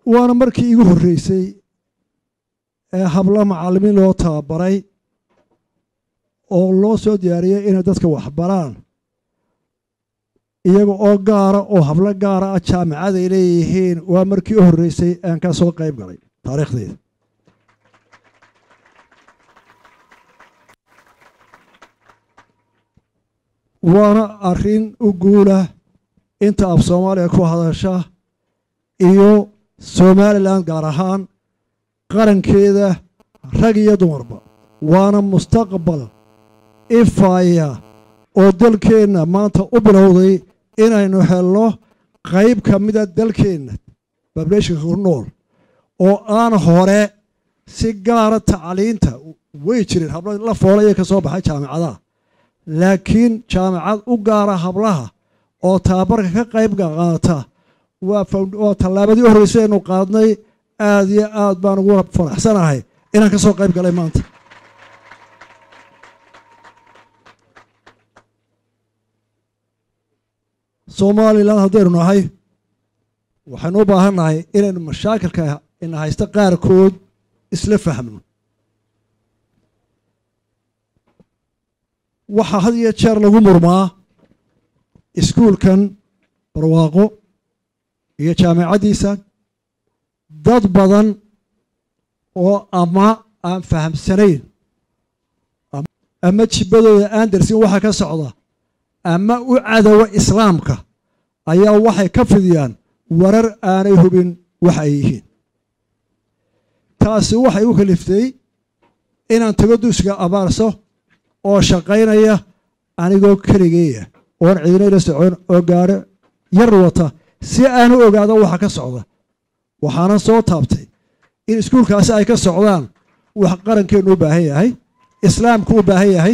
waana markii igu horreysay ee hablo macallimiin loo tababaray oo loo soo diyaariyey inay dadka waxbaraan iyaga oo gaara oo hablo gaara ah jaamicaday leeyihiin waa markii u horreysay aan ka soo qayb galay taariikhdeyda waana arrin u guula inta af soomaaliya ku hadasha iyo somalilan gaar ahaan qarankeeda rag iyo dumarba waana mustaqbal ifaya oo dalkeenna maanta u bilowday inaynu helno qayb ka mida dalkeenna bableeshinka ku nool oo aan hore si gaara tacliinta way jireen hablo la foolaya ka soo baxay jaamicadaha laakiin jaamicad u gaara hablaha oo tababarka ka qayb qaata waa tallaabadii u horreysay aynu qaadnay aad iyo aad baan ugu faraxsanahay inaan ka soo qayb galay maanta somalilan haddaynu nahay waxaynu u baahan nahay inaynu mashaakilka ina haysta qaarkood isla fahmno waxaa had iyo jeer lagu murmaa iskuulkan barwaaqo iyo jaamicaddiisa dad badan oo ama aan fahamsanayn ama jibbadooda aan darsin waxa ka socda ama u cadowa islaamka ayaa waxay ka fidiyaan warar aanay hubin waxa ay yihiin taasi waxay u kaliftay inaan tago dugsiga abaarso oo shaqaynaya anigoo keligeeya oon ciidinayla socon oo gaadho yar wata si aan u ogaado waxa ka socda waxaana soo taabtay in iskuulkaasi ay ka socdaan wax qarankeennu u baahan yahay islaamku u baahan yahay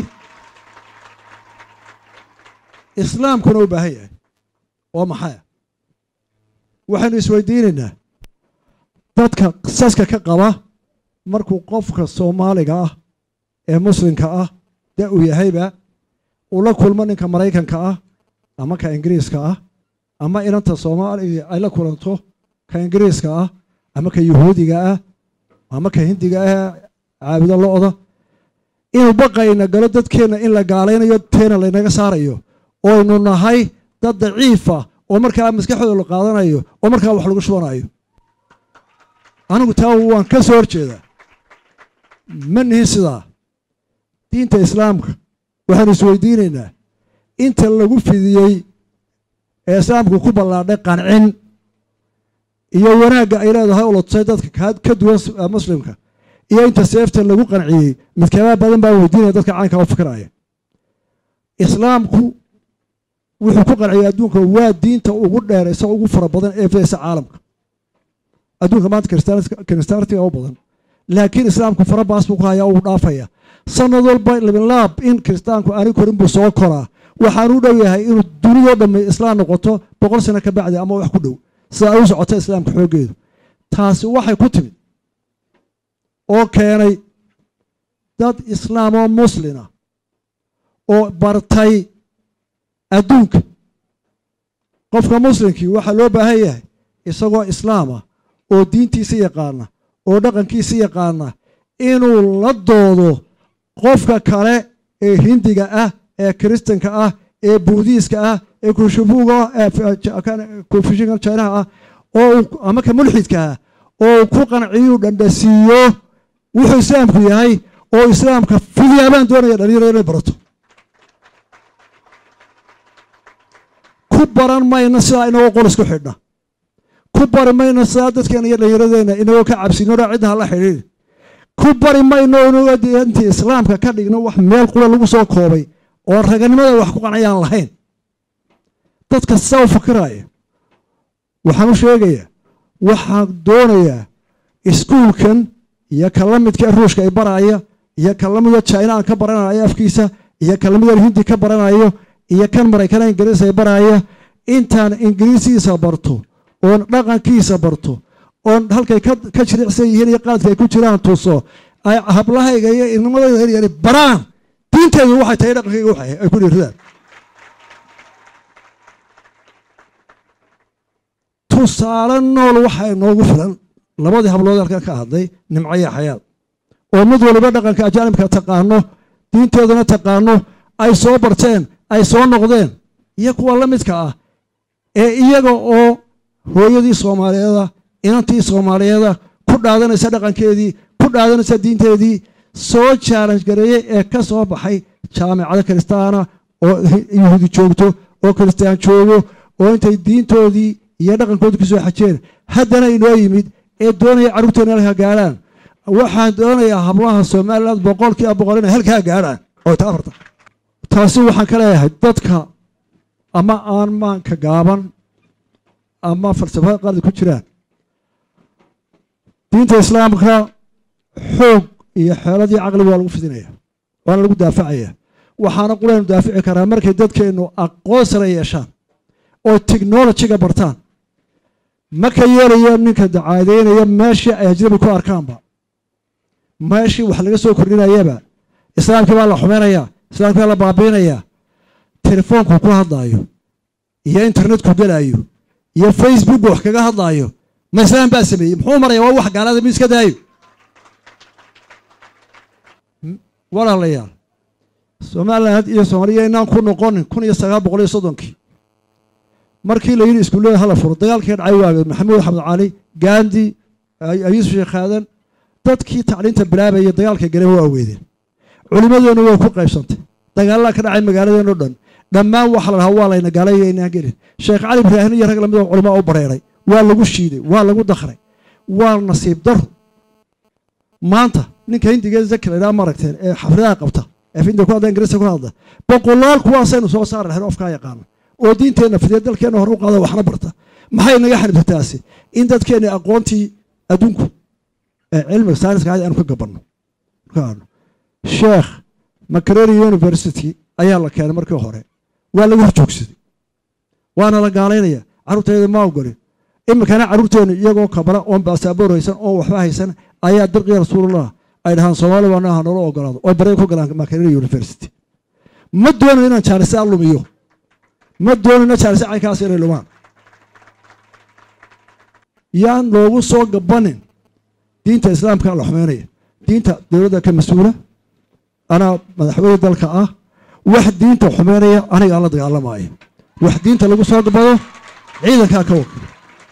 islaamkuna u baahan yahay oo maxaya waxaynu isweydiinaynaa dadka saska ka qaba markuu qofka soomaaliga ah ee muslimka ah da uu yahayba uu la kulmo ninka maraykanka ah ama ka ingiriiska ah ama inanta soomaaliga ay la kulanto ka ingiriiska ah ama ka yuhuudiga ah ama ka hindiga ah caabudo lo-da inuu baqayna galo dadkeenna in la gaalaynayo teena laynaga saarayo oynu nahay dad daciifa oo markaa maskaxdooda la qaadanayo oo markaa wax lagu shubanayo anigu taa waan ka soo horjeedaa ma nihin sidaa diinta islaamka waxaanu isweydiinaynaa inta lagu fidiyey ee islaamku ku ballaadhay qancin iyo wanaagga ay leedahay oo la tusay dadka ka duwan muslimka iyo inta seefta lagu qanciyey midkaabaa badan baa weydiinaya dadka caynkaa u fikiraya islaamku wuxuu ku qanciyay adduunka waa diinta ugu dheeraysa ugu fara badan ee fidaysa caalamka adduunka maanta kiristaantiga u badan laakiin islaamku fara baas buu ku hayaa uu dhaafaya sanad walba labilaab in kiristaanku aani korin buu soo koraa waxaanu u dhow yahay inuu dunidoo dhamme islaam noqoto boqol sano ka bacdi ama wax ku dhow sida ay u socota islaamka xooggeedu taasi waxay ku timid oo keenay dad islaam oo muslina oo bartay adduunka qofka muslimkii waxaa loo baahan yahay isagoo islaama oo diintiisa yaqaana oo dhaqankiisa yaqaana inuu la doodo qofka kale ee hindiga ah ee kiristanka ah ee buudiiska ah ee kushubuga confushinka chinaha ah oo ama ka mulxidka ah oo ku qanciyuu dhandhasiiyo wuxuu islaamku yahay oo islaamka fidiyaa baan doonaya dhalinyaro inay barato ku baran mayno sidaa inagoo qol isku xidhna ku bari mayno sidaa dadkeena iyo dhallinyaradeenna inagoo ka cabsinona ciddaha la xidhiiri ku bari mayno inagoo diintii islaamka ka dhigno wax meel qura lagu soo koobay oo raganimada wax ku qancayaan lahayn dadka sidaa u fakiraya waxaan u sheegayaa waxaan doonayaa iskuulkan iyo ka la midka ruushka ay baraya iyo ka la mida china aan ka baranayo afkiisa iyo ka lamida hindi ka baranayo iyo kan maraykana ingiriis ay baraya intaan ingiriisiisa barto oon dhaqankiisa barto oon halkay ka jiricsan yihiin iyo qaadka ay ku jiraan tuso ay hablahayga iyo ilnimadayda yaryari baraan diinteedu waxay tahay dhaqankayga waxay ay ku dhiiradaan tusaale nool waxaa inoogu filan labadii hablood halkan ka hadlay nimco iyo xayaad oo mid waliba dhaqanka ajaanibka taqaano diinteedana taqaano ay soo barteen ay soo noqdeen iyo kuwa la midka ah ee iyaga oo hooyadii soomaaliyeeda inantii soomaaliyeeda ku dhaadanaysa dhaqankeedii ku dhaadanaysa diinteedii soo challenge gareeyey ee ka soo baxay jaamicado kiristaana oo yuhuudi joogto oo kiristaan joogo oo intay diintoodii iyo dhaqankoodii ku soo xajeen haddana inoo yimid ee doonaya carruurteena halkaa gaadhaan waxaan doonayaa hablaha somaliland boqolkiiba boqol inay halkaa gaadhaan oo ta afarta taasi waxaan ka leeyahay dadka ama aan maanka gaaban ama falsafada qaldi ku jiraan diinta islaamka xoog iyo xeeladii caqli waa lagu fidinaya waana lagu daafacaya waxaana qulaynu daafici karaa markay dadkeennu aqoon sare yeeshaan oo technolojiga bartaan ma ka yeelayo ninka dacaadeynaya meeshii ay ajnabi ku arkaanba meeshii wax laga soo kordhinayaba islaamkii baa la xumaynayaa islaamkii baa la baabiinayaa telefoonku ku hadlaayo iyo internetku gelaayo iyo facebookku wax kaga hadlaayo ma islaam baa sameeyey muxuu maraya waa wax gaalada mi iska daayo walaalayaal somaliland iyo soomaaliya inaan ku noqonin kun iyo sagaal boqol iyo soddonkii markii la yidhi iskuullada hala furo dagaalkii dhacay waageed maxamuud axmed cali gandi yuusuf sheekh aadan dadkii tacliinta bilaabaya dagaalka gale waa weedeen culimmadeenu way ku qaybsantay dagaalada ka dhacay magaaladeen o dhan dhammaan waxa la dhahaa waa layna gaalaya inaan gelin sheekh cali ibraahin iyo rag lamid oo culimaa u bareeray waa lagu shiiday waa lagu dakray waa nasiib daro maanta ninka hindiga zaki la idhaha maragteen ee xafridaha qabta ee finda ku hadla ingiriiska ku hadla boqolaal kuwaasaynu soo saari lahayn ofkaa yaqaana oo diinteenna fidiya dalkeenna hore u qaada waxna barta maxay naga xanibta taasi in dadkeenna aqoontii adduunku ee cilmiga sayniska aad aanu ka gabanno sheekh macareri university ayaa la keenay markii hore waa laga horjoogsaday waana la gaalaynaya carruurtayda ma ogolin iminkana carruurteennu iyagoo kabra oon baasaboor haysan oon waxba haysan ayaa dirqiya rasuulullah ay dhahaan soomaali baana ha noola ogolaado oo bareen ku galaan macareri university ma doonayo inaan jaanisa lumiyo ma doonayno jaanisa caynkaas inay lumaan yaan loogu soo gabanin diinta islaamka la xumeynaya diinta dowladda ka mas-uula anaa madaxweyne dalka ah wax diinta xumeynaya anigaa la dagaalamaayo wax diinta lagu soo gabado ciidankaa ka wakil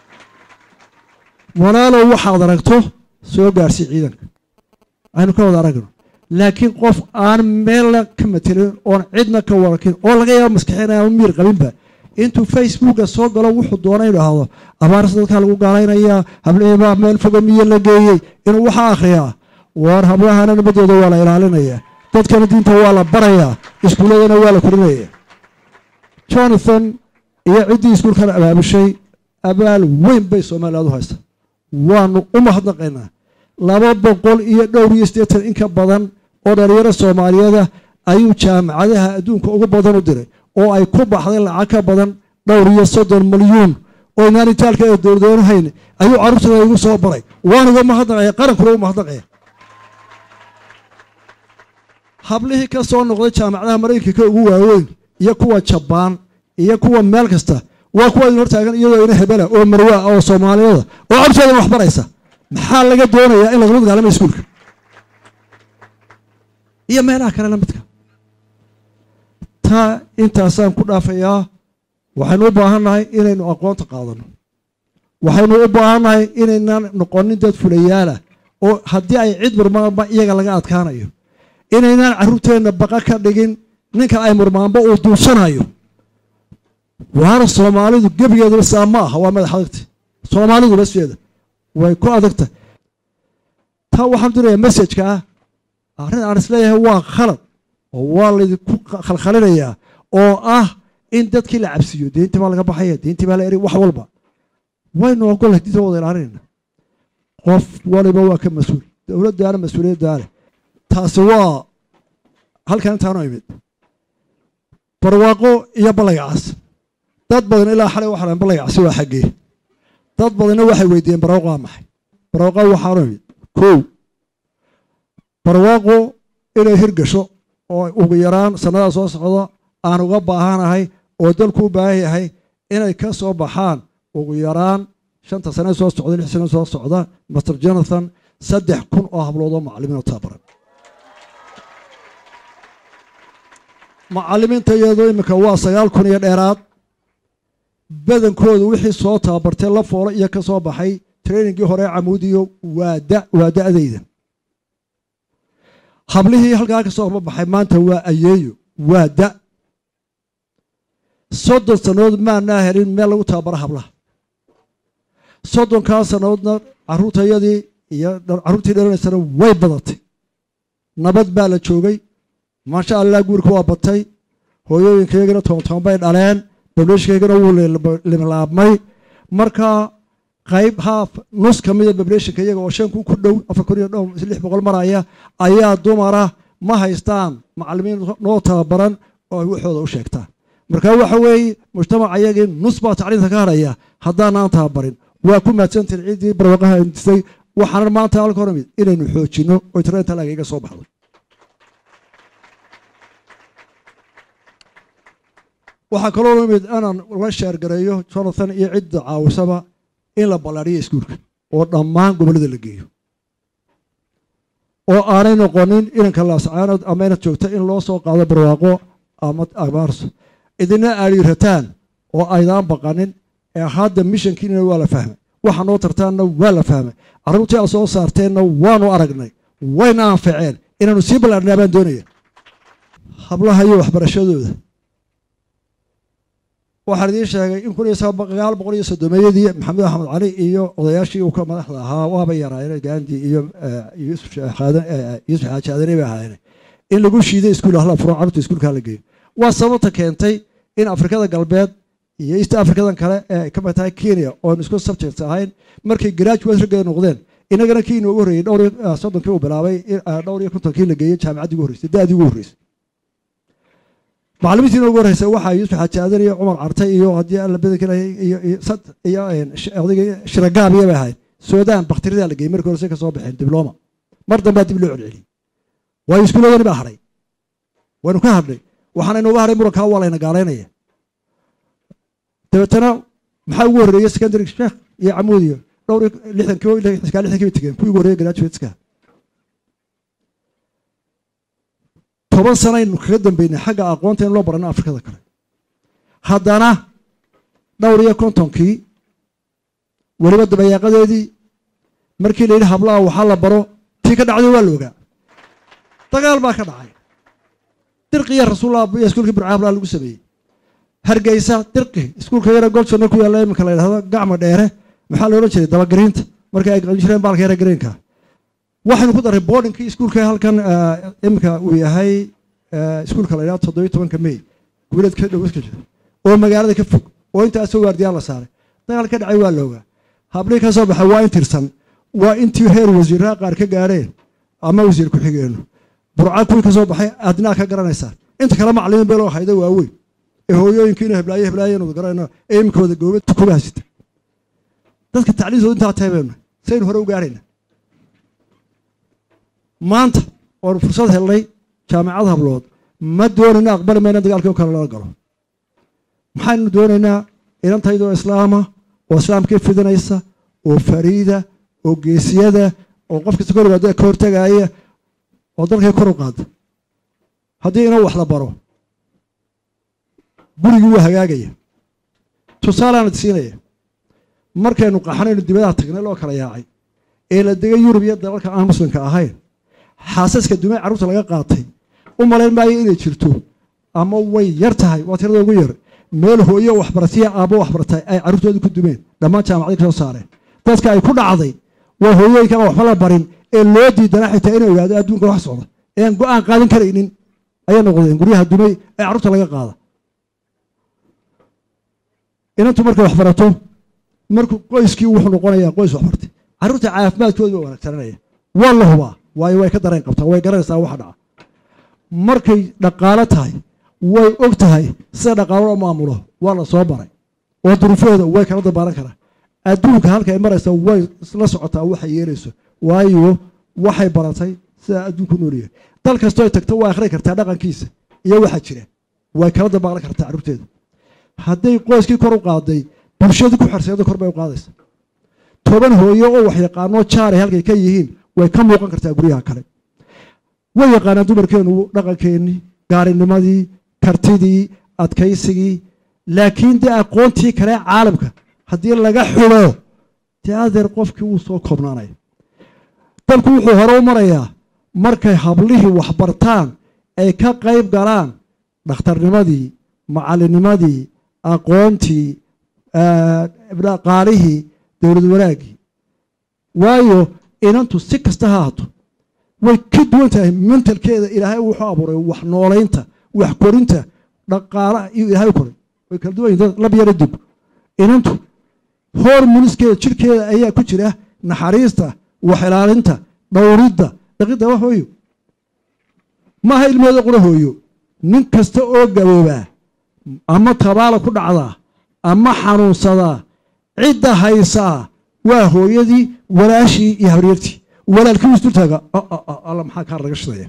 walaalow waxaad aragto soo gaarsii ciidanka aynu ka wada aragno laakiin qof aan meelna ka matelin oon cidna ka warakin oo laga yaabo maskaxeynaya miir qabinba intuu facebooka soo galo wuxuu doona inu dhahdo abaarsa dadkaa lagu gaalaynayaa hableebaa meel foga miyo la geeyey inuu waxaa akhriyaa waar hablahana nabadooda waa la ilaalinaya dadkana diinta waa la barayaa iskuulladana waa la korinaya jonathan iyo ciddii iskuulkan abaabushay abaal weyn bay somaliland u haysta waanu u mahadnaqaynaa laba boqol iyo dhowr iyo siddeetan in ka badan oo dhalinyaro soomaaliyeeda ayuu jaamacadaha adduunka ugu badan u diray oo ay ku baxday lacag ka badan dhowr iyo soddon milyuun oo inaan itaalka ee dowladeenu hayn ayuu carruurtooda igu soo baray waan uga mahadnaqaya qarankuna u mahadnaqaya hablihii ka soo noqday jaamacadaha maraykanka ugu waaweyn iyo kuwa jabaan iyo kuwa meel kasta waa kuwa idin hortaagan iyadoo ina hebela oo marwaa oo soomaaliyada oo cabtoodan wax baraysa maxaa laga doonayaa in lagula dagaalamay iskuulka iyo meelaha kale la midka taa intaasaan ku dhaafayaa waxaynu u baahannahay inaynu aqoonta qaadano waxaynu u baahannahay inaynan noqonin dad fulayaalah oo haddii ay cid murmaanba iyaga laga adkaanayo inaynaan carruurteenna baqa ka dhigin ninka ay murmaanba uu duursanayo waana soomaalidu gebigeeduba saa ma aha waa madax adagta soomaalidu basfeeda way ku adagta taa waxaan dirayaa messajka ah arrin aan isleeyahay waa khalad oo waa laydinku khalkhalinayaa oo ah in dadkii la cabsiiyo diintii baa laga baxaya diintii baa la eri wax walba waynu ogolahay diinta wada ilaalinayna qof waliba waa ka mas-uul dowladdaana mas-uuliyaddaale taasi waa halkan intaanu imid barwaaqo iyo ballaygacaas dad badan ilaa xalay waxa dhahan ballaygacaasi waa xaggee dad badanna waxay weydiiyeen barwaaqo waa maxay barwaaqo waxaanu imid kow barwaaqo inay hirgasho oo ugu yaraan sannada soo socda aan uga baahanahay oo dalku u baahan yahay inay ka soo baxaan ugu yaraan shanta sane soo socda lix sane soo socda master jonathan saddex kun oo hablood oo macallimiin oo tababaran macallimiinta iyadoo iminka waa sagaal kun iyo dheeraad badankoodu wixii soo tababartay la foolo iyo ka soo baxay trainingii hore camuudiyo waa da waa da-dayda hablihii halkaa ka soo horbabaxay maanta waa ayeeyo waa da soddon sannadood maanaa helin meel lagu tababaro hablaha soddonkaa sannadoodna carruurtayadii iyo carruurtii dhalanaysana way badatay nabad baa la joogay maasha allah guurka waa batay hooyooyinkaygana toontoon bay dhaleen bableeshinkaygana wuu limlaabmay markaa qayb haaf nus ka mida bableeshinka iyaga oo shan kun ku dhow afar kun iyo dhow lix boqol maraya ayaa dumara ma haystaan macallimiin noo tababaran oo ay waxooda u sheegtaan marka waxa weeye mujtamaca iyagii nus baa tacliinta ka haraya haddaanaan tababarin waa ku mahadsantihin ciddii barwaqaha disay waxaana maanta halka hor imid inaynu xoojinno oy tareenta laaga iga soo baxdo waxaa kaloo imid inaan la sheergareeyo jonathan iyo cidda caawisaba in la ballaadhiyo iskuulka oo dhammaan gobollada la geeyo oo aanay noqonin inanka laascaanood ama inad joogta in loo soo qaado barwaaqo ama abaarso idina aadhiirataan oo aydaan baqanin ee hadda mishankiinina waa la fahmay waxa noo tartaanna waa la fahmay carruurtii aad soo saarteenna waanu aragnay wayna anfaceen inaanu sii ballaadhnaa baan doonaya hablaha iyo waxbarashadooda waxaan idiin sheegay in kun iyo sagaal boqol iyo soddomeeyadii maxamed axmed cali iyo odayaashii uu ka madaxda ahaa waaba yaraayeen gandi iyo yuusuf xaaji aadane bay ahaayeen in lagu shiiday iskuul ahla furo carruurta iskuulka la geeyo waa sababta keentay in afrikada galbeed iyo east africadan kale ee ka mid tahay kenya oon isku subject ahayn markay graduate raggeeda noqdeen inagana kii inoogu horreeyey dhowr soddonkii uu bilaabay dhowr iyo kontonkii la geeyey jaamacaddii ugu horreysay da-dii ugu horreysay macallimiintii inoogu horreysay waxaa yuusuf xaaji aadan iyo cumar cartay iyo haddii alla badanka iyo iyo odayga shiragaabiya bay ahayd suudaan bakhtiridaa la geeyey markii horese ka soo baxeen dibloma mar dambaa dib loo celceliyey waayo iskuuladani baa hadhay waynu ka hadhnay waxaana inooga hadhay murankaa waa layna gaalaynaya dabeetana maxaa ugu horreeyey secondary sheekh iyo camuudiyo dhowr lixdankii lixdankii bay tegeen kuwii ugu horreeyey graduateska toban sanaynu kaga dambeynay xagga aqoonta in loo barano afrikada kale haddana dhowr iyo kontonkii weliba dabayaaqadeedii markii la yidhi hablaha waxaa la baro tii ka dhacday waa la ogaa dagaal baa ka dhacay dirqiya rasuullah iyo iskuulkii burca hablaha lagu sameeyey hargeysa dirqi iskuulka yara golsona ku yaalla iminka la yidhahdo gacma dheere maxaa la odhan jiray dabagariinta markii ay qaban jireen baalka yara greenka waxaynu ku daray boardingkii iskuulka halkan iminka uu yahay iskuulka la yidhahdo toddobiyo tobanka may wiilad ka dhow iska jira oo magaalada ka fog oo intaasoo waardiyaa la saaray dagaal ka dhacay waa la ogaa hablii ka soo baxay waa in tirsan waa intii heer wasiiraha qaar ka gaadheen ama wasiir ku-xigeenno burca kuwii ka soo baxay adnaa ka garanaysaa inta kale macalimiin beeloo hayda waaweyn ee hooyooyinkiina heblaaye heblaayanu garanayno ee iminka wada goobad kuga hasita dadka tacliintooda intaa teebeenu saynu hore u gaarayna maanta oonu fursad helnay jaamacad hablood ma doonayno aqbali mayna dagaalkii oo kale lala galo maxaynu doonaynaa inantaydoo islaama oo islaamkii fidinaysa oo fariida oo geesiyada oo qof kasta kor yimaado ka hortagaaya oo dalkay kor u qaada haddii inoo wax la baro gurigii waa hagaagaya tusaaleana siinaya markaynu qaxanaynu dibadaha tagnay loo kala yaacay ee la degay yurub iyo dalalka aan muslimka ahayn xaasaska dumay carruurta laga qaatay u malayn maayo inay jirto ama way yar tahay waa tirada ugu yar meel hooyo waxbaratiya aabbo waxbartay ay carruurtooda ku dumeen dhammaan jaamacadii ka soo saareen dadka ay ku dhacday waa hooyooyinka aan waxba la barin ee loo diidana xitaa inay ogaado adduunka wax socda ee aan go-aan qaadan karaynin ayay noqdeen guryaha dumay ee carruurta laga qaada inantu markay waxbarato markuu qoyskii wuxuu noqonayaa qoys waxbartay carruurta caafimaadkooda waa wanaagsananaya waa la hubaa waayo way ka dareen qabtaa way garanaysaa waxa dhaca markay dhaqaalo tahay way og tahay sida dhaqaalo loo maamulo waa la soo baray oo duruufahooda way kala dabaalan karaa adduunka halka ay maraysa way la socotaa waxay yeelayso waayo waxay baratay sidaa adduunku noolyahay dal kastoo ay tagto waa akhri kartaa dhaqankiisa iyo waxaa jira way kala dabaalan kartaa carruurteeda hadday qoyskii kor u qaaday bulshadii ku xerseedo kor bay u qaadaysa toban hooyo oo wax yaqaanoo jaaray halkay ka yihiin way ka muuqan kartaa guryaha kale way yaqaanaan dumarkeennu dhaqankeennii gaarinimadii kartidii adkaysigii laakiin dee aqoontii kale caalamka haddii laga xulo dee adeer qofkii wuu soo koobnaanaya dalku wuxuu hore u marayaa markay hablihii waxbartaan ay ka qayb galaan dhakhtarnimadii macalinimadii aqoontii dhaqaalihii dowlad wanaaggii waayo inantu si kasta ha hato way ka duwan tahay mentalkeeda ilaahay wuxuu abuuray wax noolaynta wax korinta dhaqaalaha iyo ilaahay u koray way kala duwan yihin lab yara dib inantu hormoniskeeda jirkeeda ayaa ku jira naxariista wax ilaalinta dhowridda dhaqidda wax hooyo maaha ilmeeda qura hooyo nin kasta oo gaboobaa ama tabaala ku dhacdaa ama xanuunsadaa cidda haysaa waa hooyadii walaashii iyo habaryartii walaalkii wuu isdultaaga alla maxaa kaa laga shidaya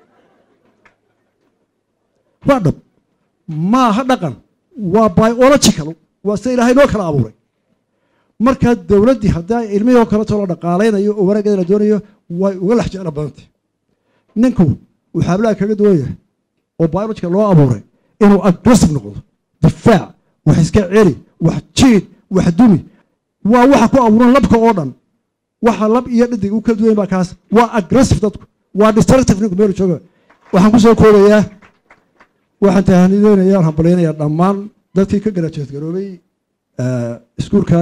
waa dhab maaha dhaqan waa biological waa sida ilaahay noo kala abuuray markaa dowladdii haddaa ilmihii oo kaleto la dhaqaalaynayo oo wanaaggeeda la doonayo way uga lex jeclo badantay ninku uu xaablaha kaga duwan yahay oo biological loo abuuray inuu aggressive noqdo difaac wax iska celi wax jiid wax dumi waa waxa ku abuuran labka oo dhan waxa lab iyo dhadig u kala duwan baa kaas waa aggressive dadku waa destructive ninku meel jooga waxaan kusoo koobayaa waxaan tahanideynayaa hambalyanayaa dhammaan dadkii ka garaajeed garoobay iskuulka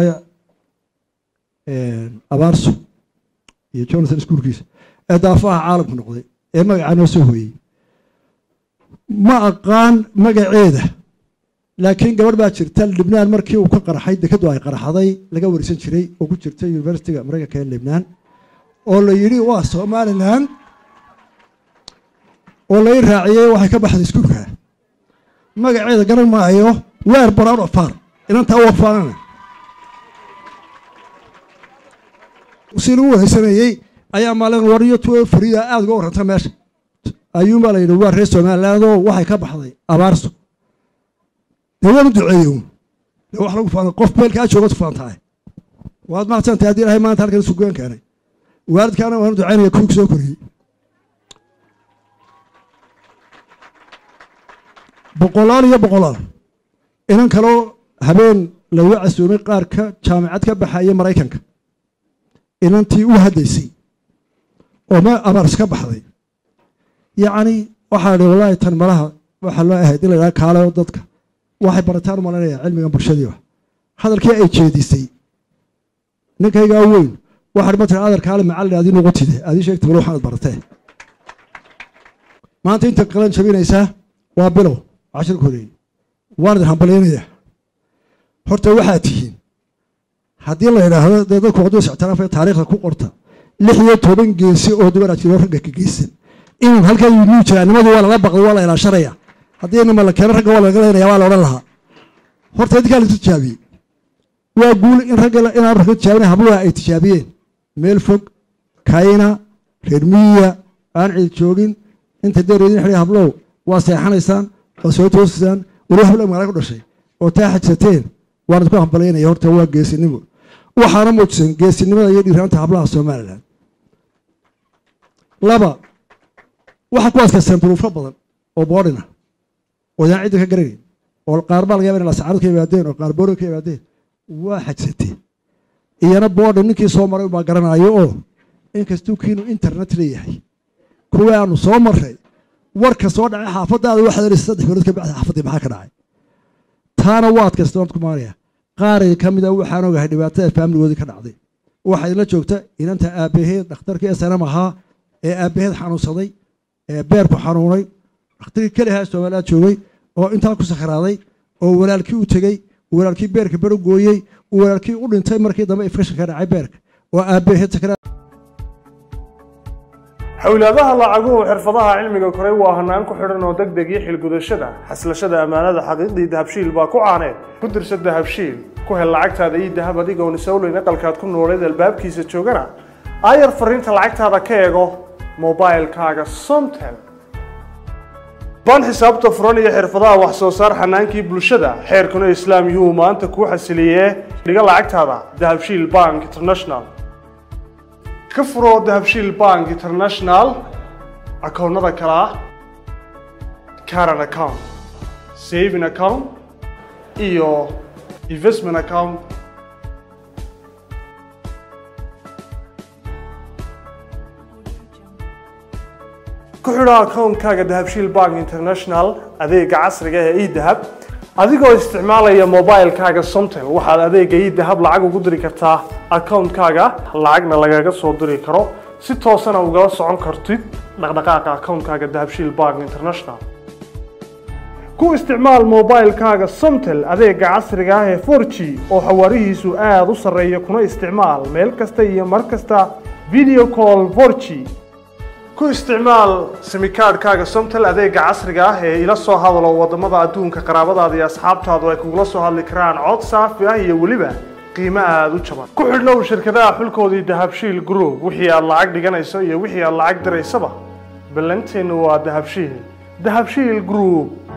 abaarso iyo jonathan iskuulkiisa ee daafaha caalamku noqday ee magacaa noo soo hooyey ma aqaan magaceeda laakiin gabadh baa jirta libnaan markii uu ka qarxay dekadu ay qarxaday laga warisan jiray oo ku jirta universityga maraykanka ee libnaan oo la yidhi waa somalilan oo lai raaciyey waxay ka baxday iskuulka magaceeda garan maayo weer brown of far inantaa u wafaanana si lagu wareysanayey ayaa maalin wariyo tuo farida aada uga warranta meesha ayuunbaa la yidhi waa reer somaliland oo waxay ka baxday abaarso dee waanu duceeyo de wax lagu faana qof meelkaa jooga tufaan tahay waad mahadsantahay haddii ilahay maanta halkan sugaan keenay waalidkaana waanu ducaynaya kuwii soo koriyey boqolaal iyo boqolaal inan kaloo habeen lagu casuumay qaar ka jaamacad ka baxaya maraykanka inantii u haddaysay oo ma abaars ka baxday yacni waxaa dhi wallaahi tan malaha waxaa loo ahayd in la yidhaha kaale oo dadka waxay barataan u malanaya cilmigan bulshadiiba hadalkii ay jeedisay ninkaygaa weyn waxaa ma tira adar kaale macallin adii nugu tide adii sheegta mal waxaanad baratee maanta inta qalan jabinaysaa waa bilow cashirka horeeyey waan idin hambalyaynayaa horta waxaad tihiin haddii la yidhaahdo dee dadku hadduu isictiraafay taariikhda ku qorta lix iyo toban geesi oo dubaraa jiro ragga ka geysan inaan halkaa yimuu jiraa nimadii waa lala baqday waa la ilaashanaya haddii nima la keeno ragga waa laga leynaya waa la odhan lahaa horta idinkaa la tijaabiyey waa guul in ragga inaan ragga tijaabinay habluha ay tijaabiyeen meel fog kayna reer miyiya aan cid joogin inta deer idin xidhay hablow waa seexanaysaan waa soo toosisaan weli hablo magaala ku dhashay oo taa xajsateen waan idinku hambalyaynaya horta waa geesinimo waxaana muujisan geesinimada iyo dhiiraanta hablaha somalilan laba waxaa ku adkaysteen duruufo badan oo boodhina oo idaan cidda ka garanayn oo qaar baa laga yaba in lasacaarad ka yimaadeen oo qaar boodhin ka yimaadeen waa xajsateen iyana boodhin ninkii soo maray baa garanaayo oo inkastuu kiinu internet leeyahay kuwii aanu soo marray warka soo dhacay xaafadaada waxaad helaysa saddex bilood ka bacda xaafaddii maxaa ka dhacay taana waa adkaysteen waan ku maanaya qaariga ka mid a waxaan ogahay dhibaatada faamiligoodii ka dhacday waxaa idinla joogta inanta aabbaheed dhakhtarkii snm ahaa ee aabbaheed xanuunsaday ee beerku xanuunay dhakhtarkii kelihaa somaliland joogay oo intaa ku sakhraaday oo walaalkii u tegey walaalkii beerka bero gooyey walaalkii u dhintay markii dambe infection ka dhacay beerka oo aabbaheed sakraa xowlaadaha lacaguhu xirfadaha cilmiga koray waa hanaan ku xidhan oo deg deg iyo xilgudashada xaslashada ammaanada xaqiiqdii dahabshiil baa ku caaneed ku dirsa dahabshiil ku hel lacagtaada ii dahab adigoon isowleyn aqalkaad ku nooleed albaabkiisa joogana aayar fariinta lacagtaada ka eego mobilkaaga somtel baan xisaabta furan iyo xirfadaha wax soo saar xanaankii bulshada xeerkuna islaam yuhuu maanta kuu xasiliyee dhiga lacagtaada dahabshiil bank international ka furo dahabshiil bank international akoonnada kale ah caran account saving account iyo investment account ku xidho akoonkaaga dahabshiil bank international adeega casriga ee edahab adigoo isticmaalaya mobilekaaga somtel waxaad adeega edahab lacag ugu diri kartaa akoonkaaga lacagna lagaga soo diri karo si toosana ugala socon kartid dhaqdhaqaaqa akoonkaaga dahabshiil bank international ku isticmaal mobilekaaga somtel adeega casriga ah ee 4g oo xawaarihiisu aada u sarreeya kuna isticmaal meel kasta iyo mar kasta video call 4g ku isticmaal simikaadhkaaga somtel adeega casriga ah ee ila soo hadalo wadamada adduunka qaraabadaada iyo asxaabtaadu ay kugula soo hadli karaan cod saafi ah iyo weliba qiimo aada u jaban ku xidhnow shirkadaha xulkoodii dahabshiil group wixii aad lacag dhiganayso iyo wixii aad lacag diraysaba ballanteennu waa dahabshiil dahabshiil group